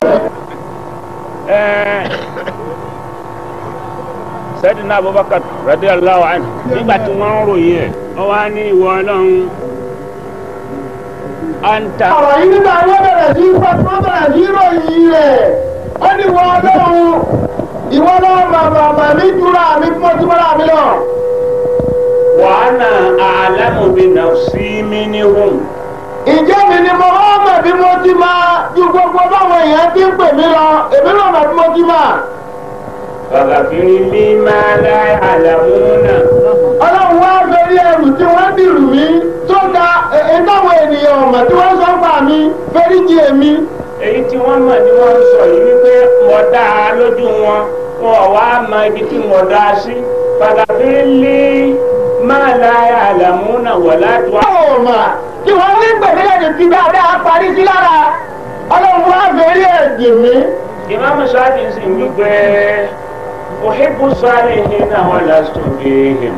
sẹ́dínà abubakar radiyallahu anhu nígbà tí wọ́n ń ròyìn ẹ̀ wọ́n wá ní ìwọ ọlọ́run anta. ọ̀rọ̀ yìí nígbà wọ́n bẹ̀rẹ̀ sí wọ́n bẹ̀rẹ̀ sí ròyìn rẹ̀ ó ní wọ́n ọlọ́run ìwọ náà bàbà bàmí jura mi mọ́ tí wọ́n rà mí lọ. wa ana a'lamu bi nafsi minhum. ìjẹ́ mi ni mo hàn mọ̀ bí mo ti máa ju gbogbo báwọn èèyàn ti ń pè mí lọ èmi náà mọ̀ bí mo ti máa. faghfir li ma la ya'lamuna. ọlọ́run wá fẹ́rí ẹrù tí wọ́n dìrù mí tó ga ìdáwọ̀ ènìyàn ọ̀mọ̀ tí wọ́n sọ fà mí fẹ́rí jì èmi. èyí tí wọ́n mọ̀ ni wọ́n ń sọ yìí wípé mo dá a lójú wọn wọn ò wá mọ ibi tí mo dá a sí. faghfir li ma la ya'lamuna wala tu'a. báwo mà tí wọ́n ní gbèdéke ti dáadáa parí sí lára ọlọ́run wá fẹ́rí ẹ̀jì mi. imam shafi sì ń wípé uhibbu salihina wa lastu fihim.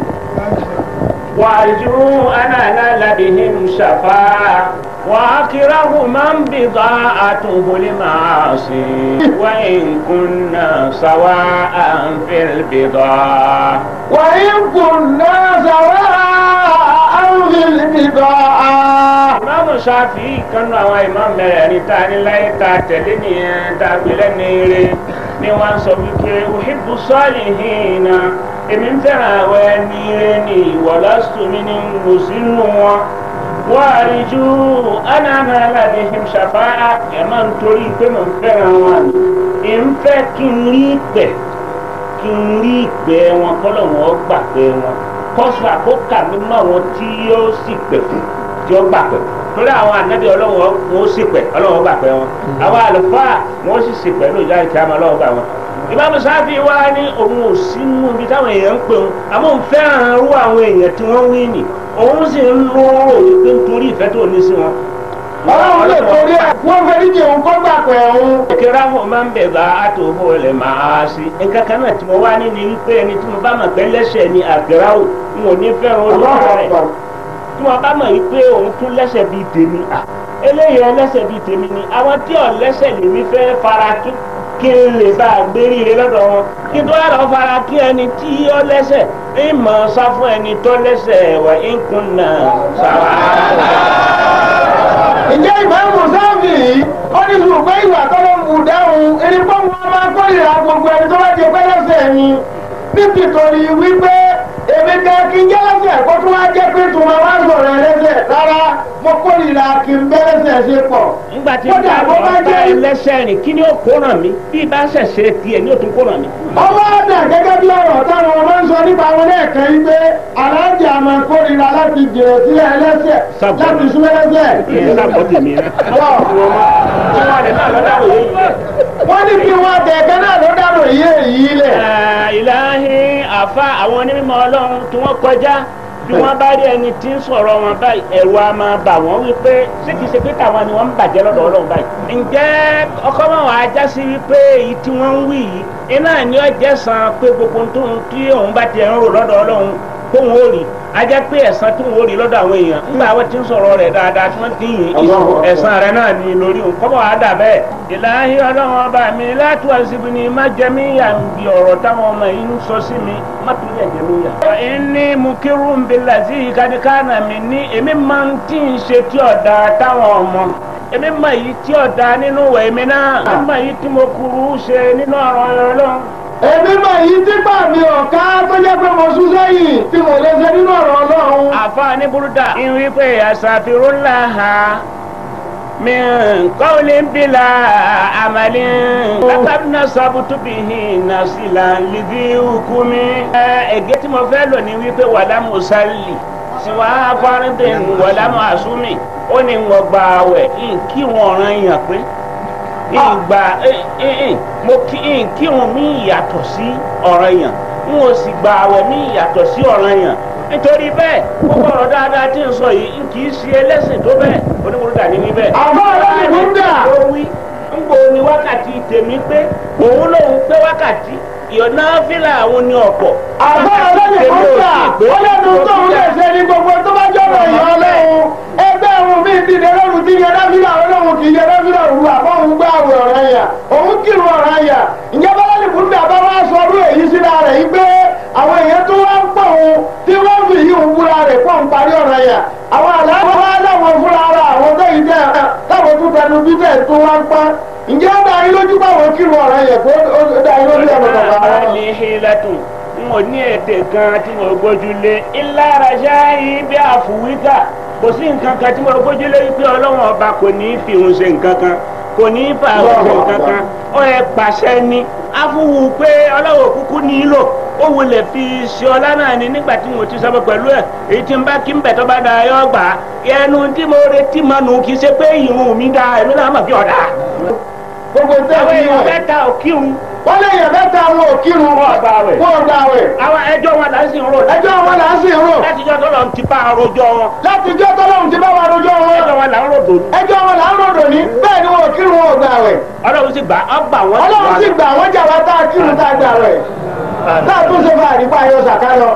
وأرجو أن أنال بهم شفاعة وأكره من بضاعته المعاصي وإن كنا سواء في البضاعة وإن كنا سواء في البضاعة Ìmáàmù Ṣáfi'í kan náà àwọn ìmáàmù mẹ́rẹ̀ẹ̀rin tá a ní láyé tá a tẹ̀lé nìyẹn tá a gbé lẹ́nu eré ni wọ́n sọ wípé uhibbu salihina èmi ń fẹ́ràn àwọn ẹni eré ní ìwọ̀lásùn mi ní mo sí nù wọn. wọ́n àríjú ánàmà aládìhìm ṣàfáà ẹ̀ máa ń torí pé mo ń fẹ́ràn wọn ni. ń fẹ́ kí n rí ìpẹ́ kí n rí ìpẹ́ wọn kọ́lọ̀ wọn gbà pé wọn kọ́sà kó kà mí mọ́ àwọn tí yóò sì pẹ̀ fún tí ó gbà pẹ̀ torí àwọn ànábì ọlọ́wọ́ wọn ó sì pẹ̀ ọlọ́wọ́ gbà pẹ̀ wọn àwọn àlùfáà wọn ó sì sì pẹ̀ lóòjá ìkí àmọ́ ọlọ́wọ́ gbà wọn. ìbámu sáfì wá ní òun ò sínú ibi táwọn èèyàn ń pè wọn àmọ́ òun fẹ́ràn irú àwọn èèyàn tí wọ́n wí nì òun sì ń lóró wípé nítorí ìfẹ́ tó ní sí wọn. ọlọ́run lè torí ẹ̀ wọ́n fẹ́rí jì òun kó gbà pẹ̀ òun. kíra wọn máa ń bẹ̀ bá àtòhó lè máa sí. nǹkan kan náà tí mo wá ní ni wípé ẹni tí mo bá mọ̀ pé lẹ́sẹ̀ ni àgbẹ̀ráwò n ò ní fẹ́ràn olùkọ́ rẹ̀ tí wọn bá mọ̀ yìí pé òun tún lẹ́sẹ̀ bíi tèmi à eléyìí ẹlẹ́sẹ̀ bíi tèmi ni àwọn tí ò lẹ́sẹ̀ lèmi fẹ́ fara kí kí n lè bá a gbé ríire lọ́dọ̀ wọn kí n tó yàrá fara kí ẹni tí ó lẹ́sẹ̀ ń mọ̀ sá fún ẹni tó lẹ́sẹ̀ wà ń kun náà sáwà. ǹjẹ́ ìmáàmù sáfì yìí ó ní sùn pé ìwà tọ́lọ́ ń bù dáhùn erí pé wọn máa kórìíra gbogbo ẹni tó bá jẹ pẹ́lẹ́sẹ̀ ni nítorí wípé èmi kan kí n jẹ́ lẹ́sẹ̀ kó tún wá jẹ́ pé tùmọ̀ wá sọ̀rọ̀ ẹlẹ́sẹ̀ rárá mo kórìíra kí n bẹ́lẹ́sẹ̀ ṣe pọ̀. nígbà tí Kódà bá bó bá lọ bá jẹ́- ẹlẹ́sẹ̀ rìn kí ni ó kó ràn mí bí bá ṣẹ̀ṣẹ̀ tiẹ̀ ni ó tún kó ràn mí. ọwọ́ ọ̀dà gẹ́gẹ́ bí ọ̀rọ̀ táwọn ọmọ ń sọ nípa àwọn lẹ́ẹ̀kan yìí pé aláǹjà máa kórìíra láti jèrè sílẹ̀ ẹlẹ́sẹ̀ Sábà. láti súnmọ́ ẹlẹ́sẹ̀. ìyẹn sábọ̀ tèmi rẹ̀. Ọ̀, tí wọ́n lè náà lọ́dọ̀ òye yìí. wọ́n ní kí wọ́n tẹ̀kẹ́ náà ló dànù yé èyí lẹ̀. ìlàhí àfa àwọn onímọ̀ ọlọ́run tí wọ́n kọjá bí wọ́n bá rí ẹni tí ń sọ̀rọ̀ wọn báyìí ẹ̀rù a máa bà wọ́n wípé ṣé kìí ṣe pé táwọn ni wọ́n ń bàjẹ́ lọ́dọ̀ ọlọ́run báyìí. ǹjẹ́ ọkọ wọn wàá já sí wípé èyí tí wọ́n ń wí yìí iná ni ó jẹ́ san pé gbogbo tó ń tí òun bá ti ń rò lọ́dọ̀ ọlọ́run kóun ó rí a jẹ́ pé ẹ̀san tó ń ó rí lọ́dọ̀ àwọn èèyàn nígbà àwọn tí ń sọ̀rọ̀ rẹ̀ dáadáa tí wọ́n ti ń yìn ẹ̀san rẹ̀ náà ni lórí òun kọ́bọ̀ wàá dà bẹ́ẹ̀. ìlàhí ọlọ́run ọba mi láti wá síbi ni má jẹ mí yà ń bi ọ̀rọ̀ táwọn ọmọ yìí ń sọ sí mi má tún yẹ jẹ mí yà. ẹni mú kírun ń bi làzí ìkadìkánà mi ní èmi máa ń tí ń ṣe tí ọ̀dà táwọn ọmọ èmi mọ èyí tí ọ̀dà nínú ìwẹ̀ mi náà èmi mọ èyí tí mo kúrú ṣe nínú ọ̀rọ̀ ọlọ́run èmi mọ̀ yìí tí gbà mí ọ̀ká tó jẹ́ pé mo sún sẹ́yìn tí mo lè ṣe nínú ọ̀rọ̀ ọlọ́run. àfààní burúkú ìwé pé àṣàfihàn ha min qawlin bila amalin lábàbínà sábùtù bìhì nàṣìlà lìdí hukumi. ẹ̀gẹ́ tí mo fẹ́ lò ní wípé wàlámù sálì siwa fárídìn wàlámù àsúmì ó ní wọ́n gba àwẹ̀ kí wọ́n rán yàn pé ìgbà mo kí kírun mi yàtọ̀ sí ọ̀ranyàn n ò sì gba àwẹ̀ mi yàtọ̀ sí ọ̀ranyàn nítorí bẹ́ẹ̀ gbogbo ọ̀rọ̀ dáadáa tí ń sọ yìí kì í ṣe ẹlẹ́sìn tó bẹ́ẹ̀ onímọ̀lúdà ní wí bẹ́ẹ̀. àbá ọlọ́run ló ń dà. ó wí ń bo ni wákàtí tèmi pé òun lòun pé wákàtí ìyọ̀nà fílà àwọn ni ọ̀pọ̀. àbá ọlọ́run ló ń dà. ó lẹ́nu tó ń lè ṣe ní gbogbo tó bá jọ̀rọ̀ ìyá ọlọ́run. ẹgbẹ́ òun mi ti dé lọ́rùn tí yẹn dábìlà ọlọ́run kì í yẹ dábìlà òru àbọ̀ òun gbá àwẹ̀ ọ̀rẹ́ yà. ǹjẹ́ bọ́lá ní kúndé àbáwá sọ ọdún èyí síra rẹ̀ yìí pé àwọn èèyàn tó wá ń pọ̀ òun tí wọ́n fi yí òun búra rẹ̀ pọ̀ ń parí ọ̀rọ̀ yẹn àwọn àlàáfíà wá láwọn fúnra ara àwọn tó yìí tẹ̀ táwọn tó tẹnu bíbẹ̀ tó wá ń pa ǹjẹ́ ó dá yín lójú báwọn kírun ọ̀rọ̀ yẹn kó ó dá yín lójú ẹ̀rọ máa kọ̀ọ̀kan ní hílẹ̀tùn n ò ní ètè kan tí mo gbójúlé ìlara ṣááyí bí àfùwíkà kò sí nǹkan kan tí mo gbójúlé wípé ọlọ́run ọba kò ní í fi òun ṣe nǹkan kan kò ní í fa òun ṣe nǹkan kan ó yẹ pàṣẹ ni afúwù pé ọlọ́run kúkú nílò ó wulẹ̀ fi ṣe ọlá náà ni nígbà tí mo ti sọ́bọ̀ pẹ̀lú ẹ̀ èyí tí n bá kí n bẹ̀ tó bá da yọ gbà á ẹnu tí mo retí mọ́ nù kì í ṣe pé ìrun mi da èmi náà mọ̀ bí ọ̀dà gbogbo tẹ́ àwọn fi èèyàn hàn mẹ́ta ò kírun wọ́n lè yàn mẹ́ta wọn ò kírun Wọ́n ò gbààwẹ̀. wọ́n ò gbààwẹ̀ àwọn ẹjọ́ wọn là ń sìn rò ẹjọ́ wọn là ń sìn rò látijọ́ tó lọ ti bá arojọ́ wọn láti jọ́ tọ́lọ́run ti bá wa rojọ́ ẹjọ́ wọn wọn là ń rò dòdò ẹjọ́ wọn là ń ròdò ní bẹ́ẹ̀ ni wọn ò kírun wọn ò gbààwẹ̀ ọlọ́run sì gbà ọ́ gbà wọ́n ọlọ́run sì gbà wọ́n jà wá tá a kírun tá a gbààwẹ̀ tá a tún ṣe fún àdìpá ayọ̀ sàkáyọ̀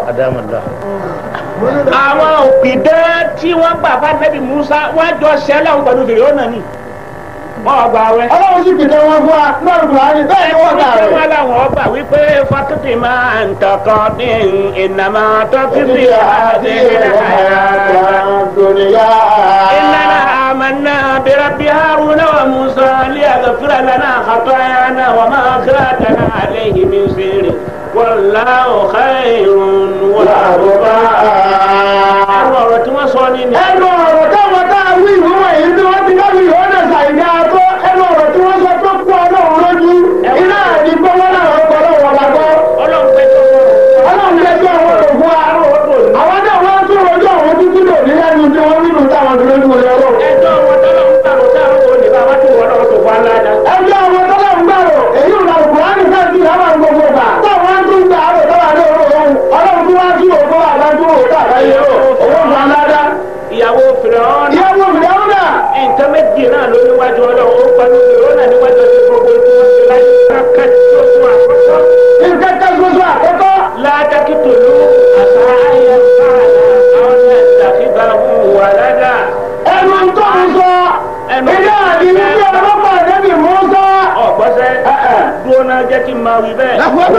àwọn òpìdán tí wọ́n gbà fún anabi musa wọ́n jọ ṣẹlẹ̀ ń pẹ̀lú fèrè ọ̀nà ni wọ́n gbà wẹ́. ọlọ́run sì pìtẹ́ wọn fún wa náà Kùránì bẹ́ẹ̀ ni wọ́n ẹ̀kọ́ tí gbààwẹ̀ wọ́n láwọn ọgbà wípé fatiti máa ń tọkọ dín ìnàmọ́ tọ́kítì títí àti àti ìrẹ̀lẹ̀ dùnìyà. إننا آمنا برب هارون وموسى ليغفر لنا خطايانا وما أخرجنا عليه من سير والله خير وأرضى àwọn ọ̀rọ̀ tí wọ́n sọ ní ni. ẹnu ọ̀rọ̀ táwọn tá a wí ìwé wọ̀nyí tí wọ́n ti dábì yóò dẹ̀ ṣàìdá tó ẹnu ọ̀rọ̀ tí wọ́n sọ tó kú ọlọ́run lójú iná àdí pé wọ́n náà wọ́n gbọ́ lọ́wọ́ wa gbọ́ ọlọ́run pẹ́ tó ọlọ́run jẹ́ kí àwọn ọ̀rọ̀ fún wa àwọn náà wọ́n tún rojú àwọn títí lò ní lẹ́nu tí wọ́n nínú táwọn tó lójú wọlé ọlọ́run. ẹjọ́ wọn tọ́lọ́ ń gbàgbọ́ sáà ó lè bá wá tó wọ́n lọ́wọ́ tó wá ládàá. ẹjọ́ àwọn tọ́lọ̀ ń gbàrò èyí ò lọ́rùn kùránì fẹ́ẹ́ sí ìyá máa ń gbogbo gbà. táwọn tún gbà á lò tọ́wọ́ àdó òru òun ọlọ́run tún wá sí òkú àbájú òkú àbáyé owó fún aládá. ìyàwó fìràn ìyàwó mìíràn náà nǹkan méjì náà ló níwájú ọlọ́run ó pẹ̀lú fìràn náà níwájú ọdún gbogbo tí wọ́n ti láyé kankan tí ó tún àkọ́kọ́. nǹkan kan ṣoṣo àkọ́kọ́. látàkìtò ló àṣà ayé fáàlà àwọn ẹ̀dàkìgbà wà ládàá. ẹnu tó ń sọ ilé àdì wípé ọlọ́pàá ẹ̀dẹ́bì mú sọ. ọ̀gbọ́sẹ̀ dúró náà jẹ́ kí n máa wí bẹ́ẹ̀.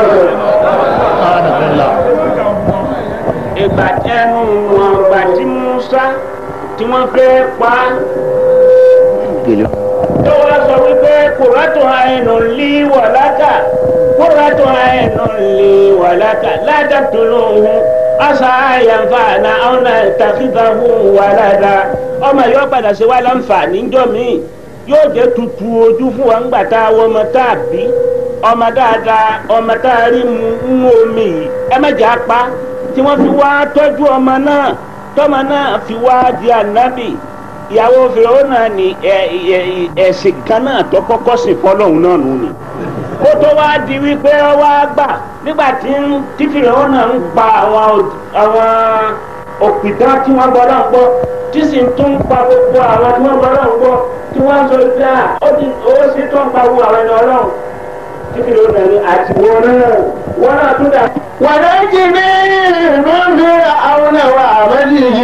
ìgbà ẹnu wọn gbà tí Musa tí wọ́n fẹ́ pa á. tó wá sọ wípé kòrátò àìnù lí wàlákà kòrátò àìnù lí wàlákà ládàtò lóhùn asa àyànfà náà àwọn àtàkìgbà fún wàládà ọmọ yóò padà ṣe wá láǹfààní ńjọ́ míì yóò jẹ́ tutù ojú fún wa ńgbà tá a wọ ọmọ tá a bí ọmọ dáadáa ọmọ tá a rí mu ń mú omi yìí ẹ má jà pa tí wọ́n fi wá tọ́jú ọmọ náà tọ́mọ náà fi wá di ànábì ìyàwó fìrọ́nà ní ẹ̀sìn kan náà tó kọ́kọ́ sìn fọlọ́hún náà nù ni kó tó wá di wípé ọwọ́ àgbà nígbà tí ń- tí fìrọ́nà ń pa àwọn àwọn òpìtàn tí wọ́n gbọ́ náà gbọ́ tí sì ń tún pa gbogbo àwọn tí wọ́n gbọ́ náà gbọ́ tí wọ́n sọ pé à ó ti ó sì tó ń pa gbogbo àwọn ẹni ọlọ́run tí fìrọ́nà ní àtiwọ́ náà wọ́n náà tún dà. ونجني من فرعون وعمله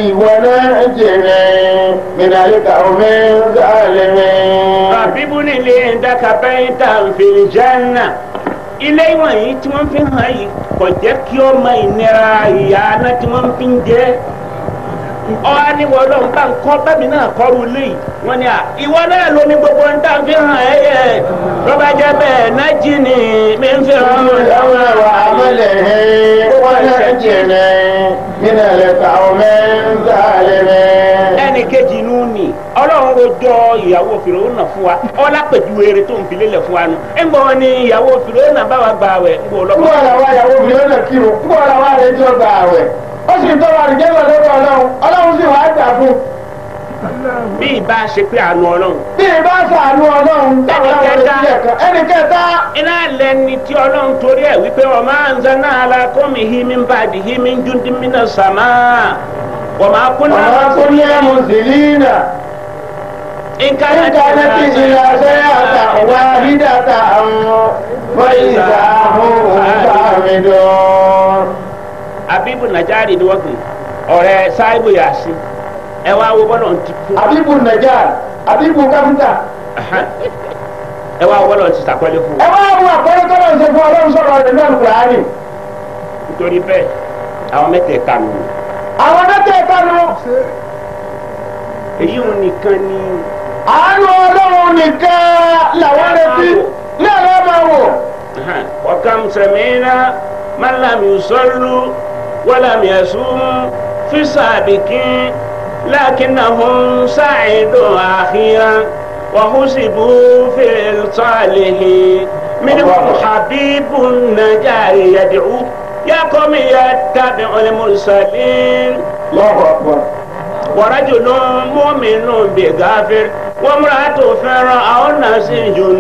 ونجني من القوم الظالمين Bàbíbú nílé ẹ̀dáka bẹ́ẹ̀ta fìlìjánà. Ilé ìwọ̀nyí tí wọ́n fi hàn yìí kò jẹ́ kí ó mọ ìnira ìyá aná tí wọ́n fi ń jẹ́. Ọ̀hán ni wọ́n lọ bá ń kọ́ bẹ́ẹ̀ni náà kọ́ru ilé yìí. Wọ́n ní à ìwọ náà ló ní gbogbo ń tà fi hàn ẹ́ yẹ. Lọ́ba jẹ́ bẹ́ẹ̀ nájì ni mi ń fi hàn ọ́ فرعون وعمله ونجني من القوم الظالمين ẹnì kejì inú ni ọlọ́run rojọ́ ìyàwó fìròhónà fún wa ọlápẹ̀jù eré tó ń fi lélẹ̀ fún wa nu ń gbọ́ ni ìyàwó fìròhónà bá wa gba àwẹ̀ ń gbọ́ Kúkú lọ́kọ́. ọ̀la wa ìyàwó mi lọ́nà kírun, kúkú ọ̀la wa rẹ̀ jọ gbà àwẹ̀. Ó sì ń tọ́wọ́ àdìjẹ́ lọ lọ́dọ̀ ọlọ́run, ọlọ́run sì wá gbà fún un. bí ìbá ṣe pé àánú ọlọ́run. Bí ìbá sàánú ọlọ́run, táwọn ọmọ rẹ̀ sílẹ̀ kan. Ẹnì kẹta, iná lẹni tí ọlọ́run torí ẹ̀ wípé ọmọ àǹzá náà la kọ́mi hími bá di hími júndí mínà sàmá wọ́n máa kún náà. ọ̀nà kò ní ẹ̀mú sílíìnà. nǹkan إن كانت إلى سيئة واحدة فإذا هم خامدون abibu najari ni wọ́n pè ọ̀rẹ́ sáíbù yàsí ẹ wá wo bọ́lọ̀ ti kú. Abibu Najar, Abibu Káfíńtà, ẹ wá wọ́lọ̀ ti sàpẹ́lẹ́ fún ẹ wá wo àpẹẹrẹ tó lọ ṣe fún ọlọ́run sọ̀rọ̀ rẹ̀ náà kùránì. nítorí bẹ́ẹ̀ àwọn mẹ́tẹ̀ẹ̀ta nù àwọn mẹ́tẹ̀ẹ̀ta nu èyí ò nìkan ni àánú ọlọ́run nìkan làwọn retí ní àlọ́ máa wò. وكم سمعنا من لم يصلوا ولم يصوموا في السابقين لكنهم سعدوا أخيرا وحسبوا في الصالحين منهم حبيب النجار يدعو يا قوم يتبع المرسلين lọ́wọ́ ọ̀pọ̀. ورجل مؤمن بغافر وامرأة فرعون سجن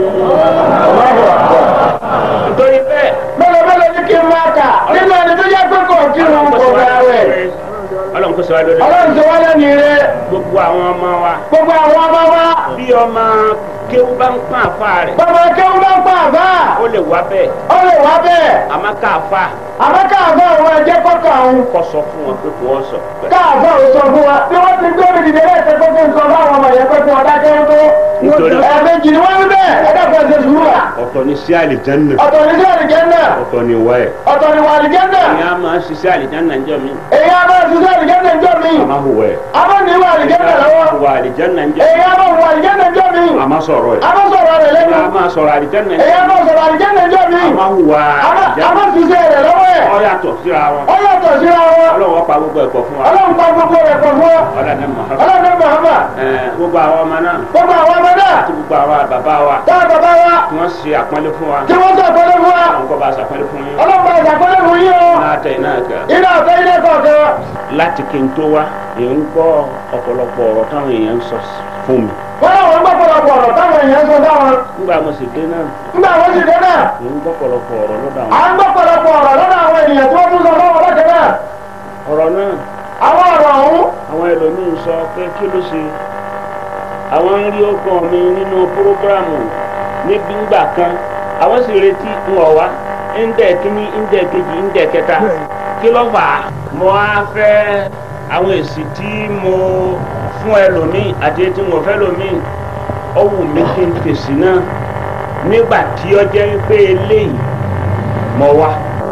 lọ́wọ́ ọ̀pọ̀. nítorí bẹ́ẹ̀ mélòó mélòó ní kí n máa kà nínú ẹni tó yẹ pé kò kírun kò bẹ̀rẹ̀. ọlọ́run kò sọ wá lórí ọlọ́run ti wá lẹ́nu ire gbogbo àwọn ọmọ wa gbogbo àwọn ọmọ wa bí ọmọ kéwú bá ń pọ́n àfa rẹ̀ bàbá kéwú bá ń pa àbá ó lè wá bẹ́ẹ̀ ó lè wá bẹ́ẹ̀ àmọ́ káàfà àmọ́ káàbọ̀ àwọn ẹ̀jẹ̀ kọ́kọ́ àwọn kọ́ sọ fún wọn pé kò wọ́n sọ. káàbọ̀ ò sọ fún wa bí wọ́n ti gbé mi dìde lẹ́sẹ̀ pé kí n sọ fáwọn ọmọ yẹn pé kí wọ́n dákẹ́ tó. Nítorí- ẹ̀ẹ̀mejì ni wọ́n ń bẹ̀ ẹ̀dá kan ṣe sùúrù wa. ọ̀tọ̀ ni sí àlìjánná ọ̀tọ̀ ní sí àlìjẹ́nà ọ̀tọ̀ ni wá ẹ̀. ọ̀tọ̀ ní wà àlìjẹ́nà ìyá máa ń ṣiṣẹ́ àlìjánná ń jọ mí èyí á bá ṣiṣẹ́ àlìjẹ́nà ń jọ mí àmọ́ hùwà ẹ̀. àmọ́ ní wà àlìjẹ́nà lọ́wọ́ hùwà àlìjánná ń jọ èyí á bá wà àlìjẹ́nà ń jọ mí àmọ́ sọ̀rọ̀ ẹ̀. àmọ́ sọ̀rọ̀ rẹ̀ lẹ́nu ìyá máa sọ̀rọ̀ àlìjánná ń èyí jọ á bá sọ̀rọ̀ àlìjẹ́nà ń jọ mí àmọ́ hùwà àmọ́ àlìjánná àmọ́ ṣiṣẹ́ rẹ̀ lọ́wọ́ ẹ̀ ọ yàtọ̀ síra wọn. ó yàtọ̀ síra wọn ọlọ́wọ́ pa gbogbo ẹ̀kọ́ fún wa. ọlọ́run pa gbogbo rẹ̀ pọ̀ fún ọ ọlọ́dẹ Muhammad. ọlọ́run Muhammad Ẹ̀, gbogbo àwọn ọmọ náà gbogbo àwọn ọmọ náà àti gbogbo àwọn bàbá wa táwọn bàbá wa tí wọ́n ṣe àpọ́nlé fún wa. tí wọ́n sàkólé fún wa àwọn kọ́ bá ṣàpọ́nlé fún yín. ọlọ́run bá sàkólé fún yín o náà tẹ̀ náà kẹ́. iná ọ̀tẹ́ ilé kọ̀ọ̀kan láti kí n tó wá èyí ń gbọ́ ọ̀pọ̀lọpọ̀ ọ̀rọ̀ táwọn èèyàn ń sọ fún mi. wọ́n láwọn ń gbọ́ pọ̀lọpọ̀ ọ̀rọ̀ táwọn èèyàn sọ dáwọn nígbà mo sì dé náà nígbà wọ́n sì dé náà èyí ń gbọ́ pọ̀lọpọ̀ ọ̀rọ̀ lọ́dọ̀ à àwọn. ń gbọ́ pọ̀lọpọ̀ ọ̀rọ̀ lọ́dọ̀ àwọn ènìyàn tí wọ́n tún sọ fáwọn ọlọ́kẹ́ náà ọ̀rọ̀ náà àwọn ọ̀rọ̀ ọ̀hún àwọn ẹlòmíín sọ pé kí ló ṣe àwọn ń rí ọkàn mi nínú prógrámù níbi ńgbà kan àwọn sì retí ń wọ̀ wá ńdẹ̀ kínní ńdẹ̀ kejì ńdẹ̀ kẹta kí ló fà á. mo á fẹ́ àwọn èsì tí mo fún ẹlòmíín àti tí mo fẹ́ lòmíín ó wù mí kí n fèsì náà nígbà tí ó jẹ́ pé eléyìí mo wá.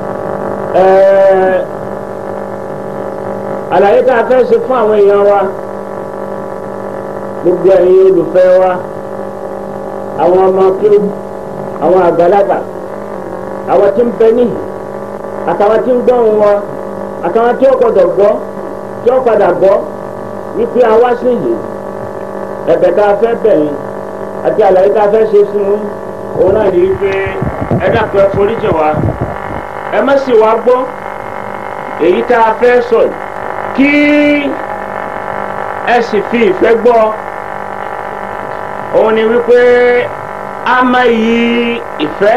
ẹ̀ẹ́ àlàyé tá a fẹ́ ṣe fún àwọn èèyàn wa gbogbo ẹ̀yin olùfẹ́ wa àwọn ọmọ kéwù àwọn àgbàlagbà àwọn tí ń bẹ níhì àtàwọn tí ń gbọ́ ohùn wa àtàwọn tí ó gbọdọ̀ gbọ́ tí ó padà gbọ́ wípé a wá sí yìí ẹ̀bẹ̀ tá a fẹ́ bẹ̀ yín àti àlàyé tá a fẹ́ ṣe fún yín òun náà ní wípé ẹ dàpọ̀ ẹ foríjì wa ẹ má sì wá gbọ́ èyí tá a fẹ́ sọ yìí kí ẹ sì fi ìfẹ́ gbọ́ òun ni wípé a máa yí ìfẹ́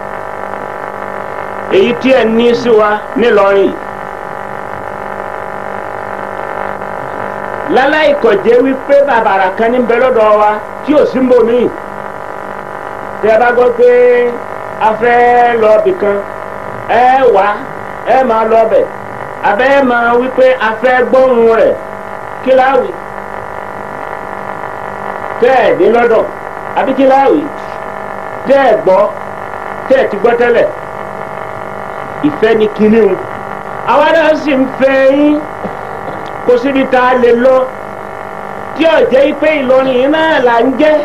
èyí tí ẹ ní sí wa nílọrin yìí. láláì kọ̀jẹ́ wípé bàbàrà kan ní bẹ lọ́dọ̀ wa tí ò sí mbò míì tẹ́ ẹ bá gbọ́ pé a fẹ́ lọ bì kan ẹ wá ẹ máa lọ bẹ̀ abẹ́ ẹ máa wípé a fẹ́ gbóhùn rẹ̀ kí láwì tẹ́ ẹ̀ dín lọ́dọ̀ àbí kí láwì tẹ́ ẹ̀ gbọ́ tẹ́ ẹ̀ ti gbọ́ tẹ́lẹ̀ ìfẹ́ ni kinní o àwa náà sì ń fẹ́ yín kó síbi tá a lè lọ tí ò jẹ́ pé Ìlọrin yìí náà là ń jẹ́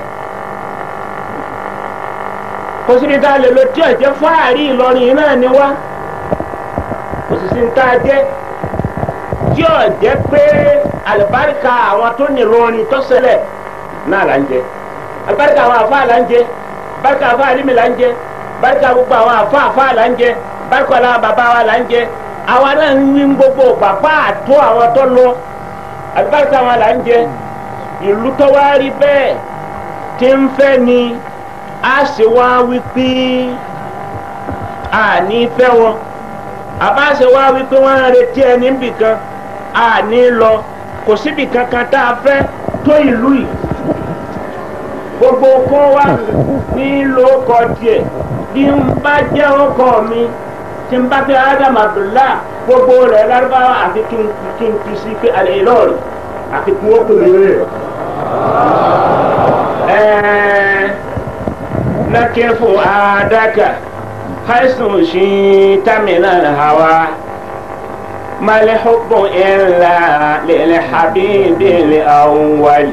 kó síbi tá a lè lọ tí ò jẹ́ fáàrí Ìlọrin yìí náà ni wá kò sì sí ní tá a jẹ́ tí ò jẹ́ pé àlùbáríkà àwọn tó ní Ìlọrin tó ṣẹlẹ̀ náà là ń jẹ́ àlùbáríkà àwọn àfáà là ń jẹ́ báríkà àfáà àlímì là ń jẹ́ báríkà gbogbo àwọn àfáà àfáà là ń jẹ́ báríkà àwọn bàbá wa là ń jẹ́ àwa náà ń wí gbogbo pàpà àtó àwọn tó lọ àlùbáríkà wọn là ń jẹ ìlú tó wá rí bẹ́ẹ̀ tí ń fẹ́ ni a sì wá wípé a ní fẹ́ wọn àbá sì wá wípé wọ́n ń retí ẹni níbì kan a ní lọ kò síbì kankan tá a fẹ́ tó ìlú yìí gbogbo kó wa ní lóko tiẹ̀ bí n bá jẹ́ ọkọ mi tí n bá fi adam abdullah gbogbo rẹ̀ lárúbáwá àfi kí n kí n fi sí pé alẹ́ ìlọrin àfi kí wọ́n pè mí rẹ̀. نكف عادك حيث شئت من الهوى ما الحب إلا للحبيب الأول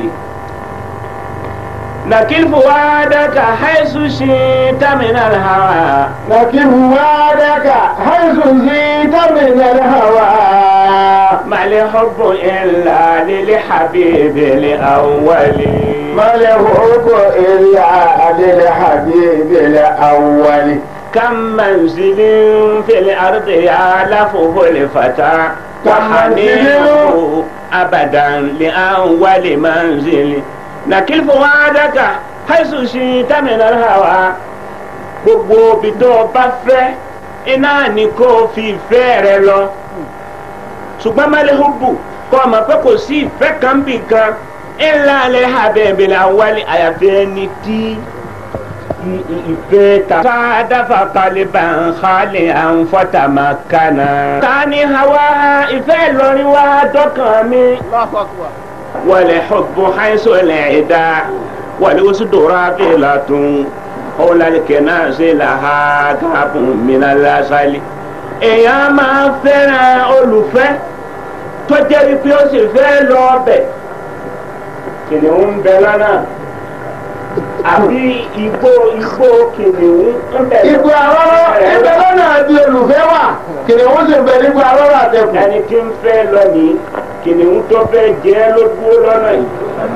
نكل فؤادك حيث شئت من الهوى لكن وعدك حيث زيد من الهوى ما الحب إلا للحبيب الأول ما الحب إلا للحبيب الأول كم منزل في الأرض يعلفه الفتى وحنينه أبدا لأول منزل نكل فؤادك حيث شئت من الهوى gbogbo ibi tó o bá fẹ́ iná ni kó o fi ìfẹ́ rẹ lọ ṣùgbọ́n mẹ́lẹ́hùbù kọ́ ọ mọ̀ pé kò sí ìfẹ́ kan bì kan ńlá alẹ́ abẹ́bẹ̀lẹ̀ awálé àyàfi ẹni tí i- i- ìfẹ́ ta. sáádáfà kálíbà ń xaalẹ̀ à ń fọ́tà máa kánà. tani hawa ìfẹ́ lọ́rin wá dọ́kàn mi. wàlẹ̀ xubbu xayso lẹ́ẹ̀dá wàlẹ̀ wosu dora bẹ́ẹ̀la tún ọ̀làlẹ̀ kẹ́nà ṣe la ha káàbù mina lásàlẹ̀. èèyàn máa fẹ́ràn olùfẹ́ tọ́jà wípé ó sì fẹ́ lọ bẹ̀ kìnìún ń bẹ lọ́nà àbí igbó igbó kìnìún ń bẹ Ipò àrọ́rọ́ ẹgbẹ́ lọ́nà àti olùfẹ́ wà kìnìún sì bẹ nípa àrọ́rọ́ àtẹkùn. ẹni tí ń fẹ́ lọ ní kìnìún tó fẹ́ jẹ́ ló dúró lọ́nà yìí.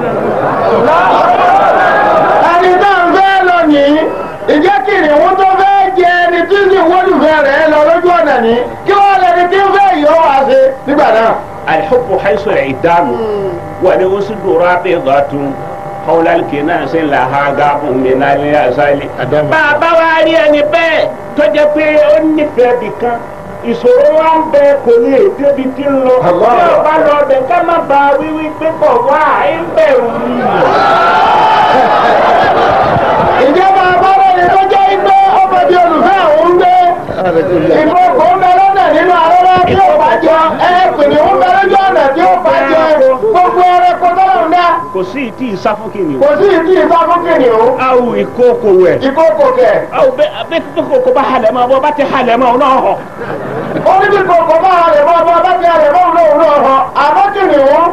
ẹni náà ń fẹ́ lọ ní ìjẹ́ kìnìún tó fẹ́ jẹ ẹni tí sì wọ́lùfẹ́ rẹ̀ lọ lójú ọ̀nà ní kí wọ́n lẹni tí ń fẹ́ yọ wá sí nígbà náà. الحب حيث العدام ولوسد رابضة حول الكناس لها غاب من اليسال bàbá wa rí ẹni bẹ́ẹ̀ tó jẹ́ pé ó nífẹ̀ẹ́ bì kan ìṣòro wa ń bẹ kò lè débi tí ń lọ Allah. bí ọba lọ bẹ ká má ba wíwí pé kọ̀ wá ń bẹ̀rù mi. ìjọba abọ́dọ̀ni tó jẹ́ igbó ọmọ bíi olùfẹ́ òun gbé ìfowópamọ́ ń bẹ lọ́nà nínú àrọ́rọ́ tí ó bá jọ ẹ kìnìún ń bẹ lójú ọ̀nà tí ó bá jọ gbogbo ẹrẹ kó tọ́lọ̀ ń dá kò sí ìtì ìsáfúnkìnì kò sí ìdí ìsá fún kìnìún awo ìkókò wẹ̀. ìkókò kẹ̀ awo bẹ bẹ kókò bá halẹ̀ mọ́ bọ́ bá ti halẹ̀ mọ́ ọ náà hàn. ó ní bí kòkó bá halẹ̀ mọ́ ọba bá ti halẹ̀ mọ́ òun náà òun náà hàn àmọ́ kìnìún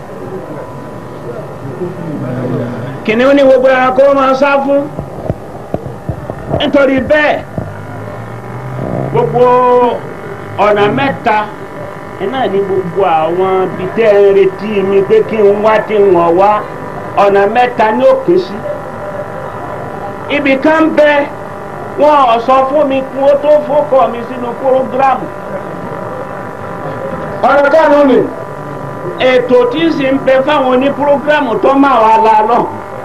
kìnìún ní gbogbo ẹranko máa sá fún nítorí bẹ́ẹ̀ gbogbo ọ̀nà mẹ́ta iná ní gbogbo àwọn ibi tẹ́ ń retí mi pé kí n wá tí n wọ̀n wá ọ̀nà mẹ́ta ní òkè sí ibì kan bẹ wọn ò sọ fún mi kí wọ́n tó fọ́kọ mi sínú púrógírámù ọ̀nà kánú ni ètò tí ń sì ń bẹ fáwọn oní púrógírámù tó máa wà lálọ́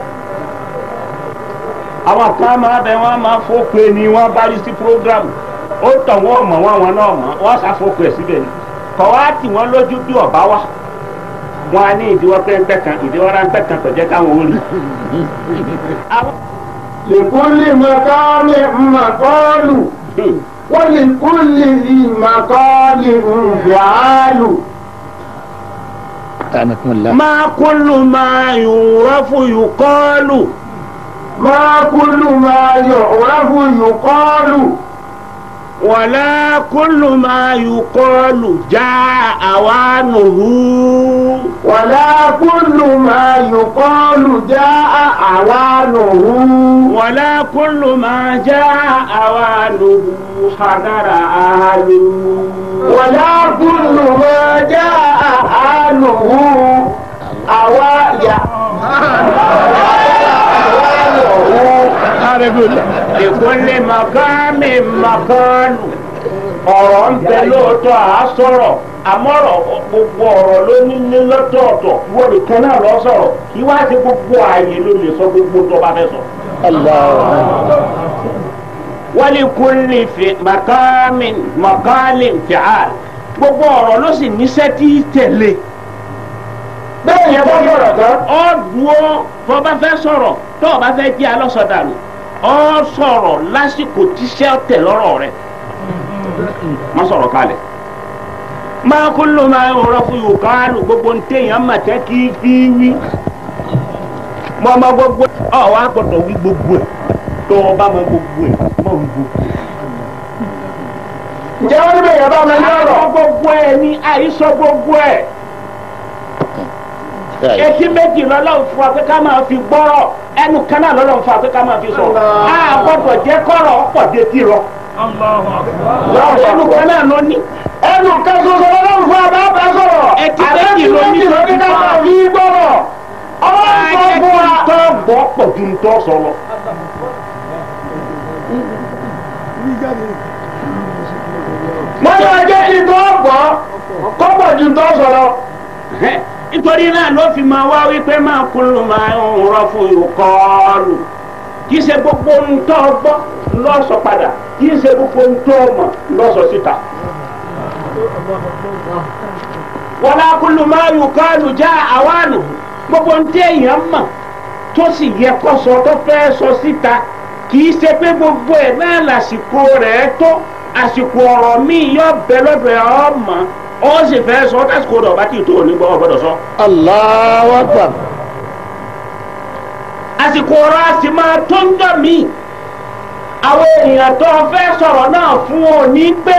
àwọn kan máa bẹ wọn máa fọ́pẹ́ ni wọ́n bá rí sí púrógírámù ó tàn wọ́n mọ̀ wọ́n àwọn náà mọ̀ wọ́n ṣàfọ́pẹ́ síbẹ̀ ni kọ̀ wá tì wọ́n lójú bí ọ̀bá wà wọ́n á ní ìdíwọ́ pẹ́ńpẹ́ kan ìdíwọ́ ráńpẹ́ kan tó jẹ́ káwọn ó rí. àwọn lèkúlì mọ̀kọ́lì mọ̀kọ́lù wọ́n lèkúlì mọ̀kọ́lì nfìàlù. أنكم الله máa kúlù máa yùrọ́fù yùkọ́lù máa kúlù máa yọ̀ òràfù yùkọ́lù. wàlá kúlù máa yùkọ́lù já àwánùhù. wàlá kúlù máa yùkọ́lù já àwánùhù. wàlá kúlù máa já àwánùhù hadara àhàlù. wàlá kúlù máa já àwánùhù. àwa yà. àwánùhù. ìkúnlẹ̀ màkàmì màkàlù ọ̀rọ̀ ń bẹ lóòótọ́ à á sọ̀rọ̀ àmọ́rọ̀ gbogbo ọ̀rọ̀ ló ní ní lọ́tọ̀ọ̀tọ̀ wọ́n nìkan náà lọ sọ̀rọ̀ kí wá sí gbogbo ààyè ló lè sọ gbogbo tó bá fẹ́ sọ. الله wálé fi màkàmì màkàlì fìhàl gbogbo ọ̀rọ̀ ló sì níṣẹ́ tí í tẹ̀lé bẹ́ẹ̀ yẹn bá sọ̀rọ̀ tán. ọ dúró tó bá fẹ́ sọ̀rọ̀ tó o bá fẹ́ jẹ́ alọ́sọdànù ọ sọ̀rọ̀ lásìkò tíṣẹ́ tẹ̀ lọ́rọ̀ rẹ̀ má sọ̀rọ̀ kalẹ̀ máa kó ló máa ń rọ fún yòókà lù gbogbo ń téèyàn mà tẹ́ kí fi wí mọ ọmọ gbogbo ọ wá gbọdọ̀ wí gbogbo ẹ̀ tó o bá mọ gbogbo ẹ̀ mọ gbogbo ẹ̀. ǹjẹ́ wọ́n níbẹ̀ yẹn bá wọn ní ọ̀rọ̀ àìsọ gbogbo ẹ̀ ní àìsọ gbogbo ẹ̀ etí méjì lọ́lọ́run fún wa pé ká máa fi gbọ́rọ̀ ẹnu kan náà lọ́lọ́run fún wa pé ká máa fi sọ̀rọ̀ a gbọ́dọ̀ jẹ́ kọ́rọ̀ ọ̀pọ̀ détí rọ ẹnu kan náà ló ní. ẹnu kan ṣoṣo lọ́wọ́ fún abá bá sọ̀rọ̀ Etí àbẹ́tí méjì ló ní méjì ló ní ká máa fi gbọ́rọ̀ ọlọ́run sọ Ajẹ́ fún kí wa. n tọ́ gbọ́ pọ̀ ju n tọ́ sọ lọ. wọ́n yóò jẹ́ kí n tó gbọ́ kọ́pọ̀ ju tó sọ̀rọ̀. nítorí náà ló fi máa wá wípé máa kúlù máa ń rọ fún ìkọlù kì í ṣe gbogbo ń tọ́ gbọ́ lọ́sọ̀ padà kì í ṣe gbogbo ń tọ́ mọ̀ lọ́sọ̀ síta. wọ́n á kúlù máa yù kọ́lù já àwánù gbogbo ń tẹ́ èèyàn mọ̀ tó sì yẹ kó sọ tó fẹ́ sọ síta kì í ṣe pé gbogbo ẹ̀ náà lásìkò rẹ̀ tó àsìkò ọ̀rọ̀ míì yọ bẹ lọ́dọ̀ ẹ̀ ọ́ mọ̀ ó sì fẹ́ sọ tásìkò rẹ̀ ọba tí ì tó òní gbọ́ ọ̀gbọ́dọ̀ sọ. Allahu Akbar. àsìkò ọ̀rọ̀ a sì máa tó ń jọ mí àwọn èèyàn tó fẹ́ sọ̀rọ̀ náà fún òní pé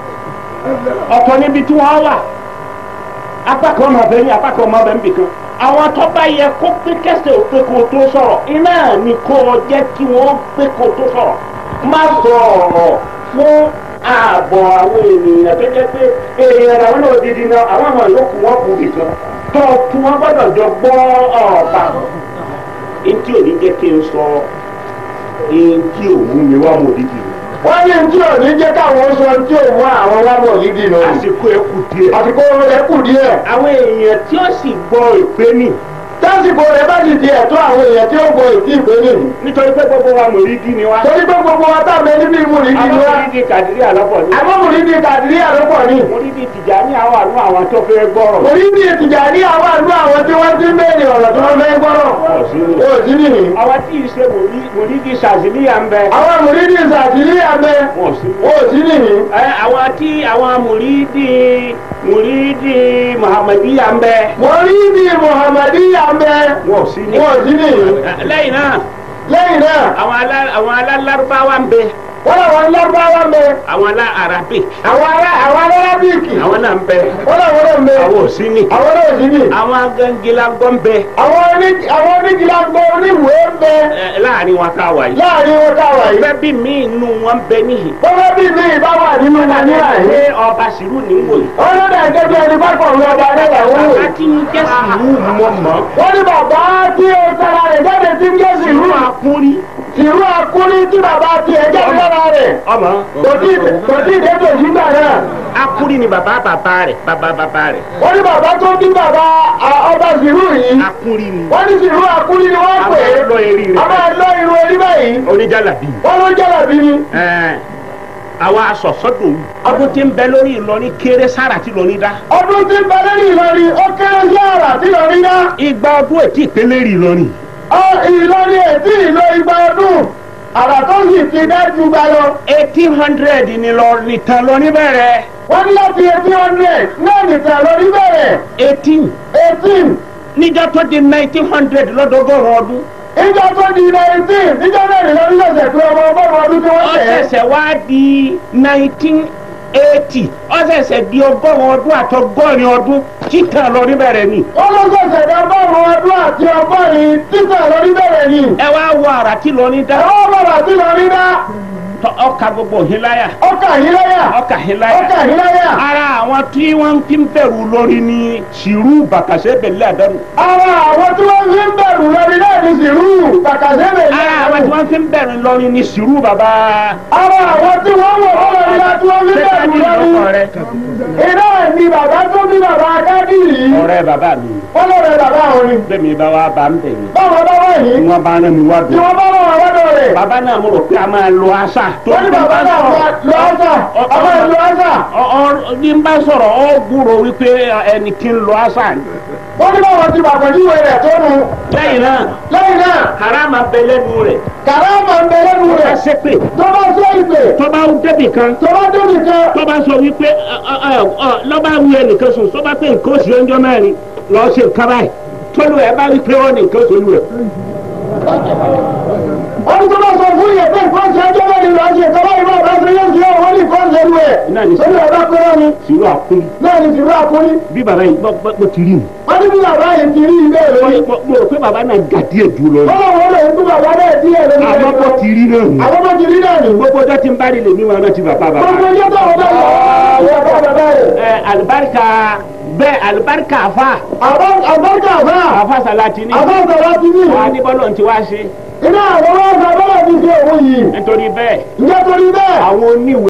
ọ̀tọ̀ níbi tí wọ́n wà apá kan máa bẹ ní apá kan máa bẹ níbì kan àwọn tó bá yẹ kó pé kẹsẹ̀ ò pé kó o tó sọ̀rọ̀ iná ni kó o jẹ́ kí wọ́n pé kó o tó sọ̀rọ̀ má sọ ọ̀rọ̀ fún ààbọ̀ àwọn ènìyàn tó jẹ́ pé èèyàn làwọn náà dídí náà àwọn àwọn yòókù wọn kù nìkan tó tún wọn gbọ́dọ̀ jọ gbọ́ ọ̀ọ̀bà ntí ò ní jẹ́ kí n sọ ntí ò mú mi wá mọ̀ dídì wọ́n ní tí ò ní jẹ́ káwọn sọ tí ò mú àwọn wá bọ̀ nídìí nù. àsìkò ẹ kù díẹ̀ àsìkò rẹ̀ kù díẹ̀. àwọn èèyàn tí ó sì gbọ́ ìpè ní tásìkò rẹ̀ bá ti di ẹ̀tọ́ àwọn èèyàn tí ó gbọ́ ìdí ìpè ní. nítorí pé gbogbo wa mọ̀ dídì ni wa torí pé gbogbo wa tá a bẹ níbi ìmúrìdí ni àwọn wa. dídì kàdírí àlọ́pọ̀ ní àmọ́ mùrìdí kàdírí àlọ́pọ̀ ni. mo dídì tìjà ní àwọn àánú àwọn tó fẹ́ gbọ́rọ̀ mùrìdí ìtìjà ní àwọn àlú àwọn tí wọ́n ti ń béèrè ọ̀rọ̀ tí wọ́n fẹ́ gbọ́rọ̀. ó sì nìyí. àwọn tí ì ṣe mo dídì sàzìlíyà ń bẹ àwọn mùrìdí ìsàtìlí àbẹ. wọn ò sí ó sì nìyí. ẹ àwọn tí àwọn mùrídì mùrídì muhammadiya ń bẹ mùrìdí muhammadiya àbẹ. wọn ò sí ní. ó sì nìyí. lẹ́yìn náà lẹ́yìn náà àwọn alá àwọn alálárúbáwá ń bẹ wọ́n làwọn lọ́gbàwá mẹ́. àwọn alá arabic àwọn ará àwọn arábíkì. àwọn náà ń bẹ wọ́n làwọn náà mẹ́. àwọn ò sí ní. àwọn náà sì ní. àwọn agangilagọ́ ń bẹ àwọn oní àwọn onígìlágbó oníwèé ń bẹ ẹ, láàrin wọn ká wà yìí. láàrin wọn káwà yìí. bẹ́ẹ̀ bí mi inú wọn ń bẹ níhìn. bọ́lá bí mi ìbá wà nínú wọn ní àyè. pé ọba sìrú ní wò yìí. wọ́n ló dà gẹ́gẹ́ ẹni bá pọ̀ ní ọba adéyàwó bàbá rẹ̀. tí ń jẹ́ sìrú mọ̀ mọ́. wọ́n ní bàbá tí ó sara rẹ̀ jáde tí ń jẹ́ sìrú. sìrú àkúrí. sìrú akúrí tí bàbá tí ẹ jáde lára rẹ̀. ọmọ kò tí kò tí ì dẹ́tò sígbà náà. akúrí ni bàbá bàbá rẹ̀ bàbá bàbá rẹ̀. wọ́n ní bàbá tó bí bàbá à, ọba sìrú yìí. akúrí ni. wọ́n ní sìrú akúrí ni wọ́n pè é. àwọn lọ eré a rẹ̀. máa lọ irun orí báyìí. oníjàlábí. wọ́n ló jẹ́rà bí ni. Ẹ̀ẹ́n, àwọn asọ̀sọ́dọ̀ ọdún tí ń bẹ lórí Ìlọrin kéré sára tí Ìlọrin dá. ọdún tí ń bẹ lórí Ìlọrin ó kéré sí àrà tí Ìlọrin dá. igba ọdún ètí ìpínlẹ̀ rí Ìlọrin. ọ Ìlọrin ètí ìlò igba ọdún àrà tó sì ti dájú gba lọ. eighteen hundred ni lọ nìtàn lọ níbẹ̀rẹ̀. wọ́n ní láti eighteen hundred náà nìkan lórí bẹ̀rẹ̀ eighteen eighteen níjọ́ tó di nineteen hundred lọ́dọ́gọ́rùn ọdún. ìjọ tó di nineteen níjọ náà ní lórí lọ́sẹ̀ pé ọmọ ọgọ́rùn ọdún tí wọ́n ó tẹ̀ ẹ́. ṣẹ̀ṣẹ̀ wá di nineteen eighty ó ṣẹ̀ṣẹ̀ di ọgọ́rùn ọdún àtọgọ́rin ọdún títàn lọ níbẹ̀rẹ̀ ni. wọ́n ló ṣẹ̀ṣẹ̀ dá ọgọ́rùn ọdún àti ọgọ́rin títà lórí bẹ̀rẹ̀ ni. ẹ wá wọ àrà tí Ìlọrin dá ẹ̀rọ bàbà tí Ìlọrin dá tọ ọkà gbogbo híláyà ọkà yìí lẹ́yà ọkà híláyà. ọkà yìí lẹ́yà. ara àwọn tí wọ́n ti ń bẹ̀rù lórí ni sìrú bàkàṣẹ́ bẹ̀lẹ́ àdánù. ara àwọn tí wọ́n fi ń bẹ̀rù lórí náà ní sìrú kàkàsẹ́bẹ̀ ní ara àwọn tí wọ́n ti ń bẹ̀rù lórí ni sìrú bàbá. ara àwọn tí wọ́n wọ̀ wọ́n lórí náà tí wọ́n fi ń bẹ̀rù lórí iná ni bàbá tó bí bàbá kádìrì ọ̀rẹ́ bàbá mi wọ́n lọ́rẹ̀ bàbá àwọn ni bẹ́ẹ̀ni bá wa bá ń bẹ̀ mí. báwọn bá wà yìí tí wọ́n bá rán mi wá tí dùn. wọ́n bá wà wọ́n lọ́dọ̀ rẹ̀ bàbá náà mo rò pé a máa lo àṣà. wọ́n ní bàbá náà wà lọ ọ́sà ọmọ ìlú ọ́sà Ọ- ọ- ní n bá sọ̀rọ̀ ọ gbúrò wípé ẹni tí ń lo àṣà ni. wọ́n ní báwọn ti bàbá níwèé rẹ̀ tó nu lẹ́yìn náà lẹ́yìn náà harama bẹ lẹ́nu rẹ̀ kàrámà ń bẹ lẹ́nu ká rẹ̀ sépè tó bá sọ ìpè tó bá débì kan tó bá débi kan tó bá sọ wípé ọ, ọ, ọ, lọ́ba wu ẹnìkan sùn tó bá pé nǹkan oṣù ẹjọ́ mẹ́rin lọ́ọ́ ṣe nǹkan báyìí tólú ẹ bá rí pé wọ́n ní nǹkan oṣù olú rẹ̀. wọ́n ní tó bá sọ fún náà ní lórí ọ̀dọ́ pẹ́rẹ́ ni sùúrù àkún náà ní tìrú àkúrí bí bàbá yìí gbọ́ gbọ́ ti rí mu. wọ́n ní bí bàbá yìí ti rí ilé rẹ̀ ni mo mo rò pé bàbá náà gà díẹ̀ jù lọ. wọ́n wọ́n lè tún bàbá náà díẹ̀ lórí rẹ̀ àmọ́ bó ti rí náà nù. àwọn ọmọ ti rí náà ni gbogbo ọjọ́ tí ń bá rí lèmi wọn náà ti bàbá bàbá. gbogbo ẹjọ́ tó àwọn náà yọ ọ́ bàbá rẹ̀ ẹ alibarika bẹ́ẹ̀ alibarika afa àbọ̀ àbọ̀jà náà afa salati ni àbọ̀ sọ̀rọ̀ ti ní wà á ní bọ́lọ̀ ti wá ṣe iná àwọn ọmọ ọ̀gá bọ́lá ti fi òun yìí nítorí bẹ́ẹ̀ ǹjẹ́ torí bẹ́ẹ̀ àwọn oníwèé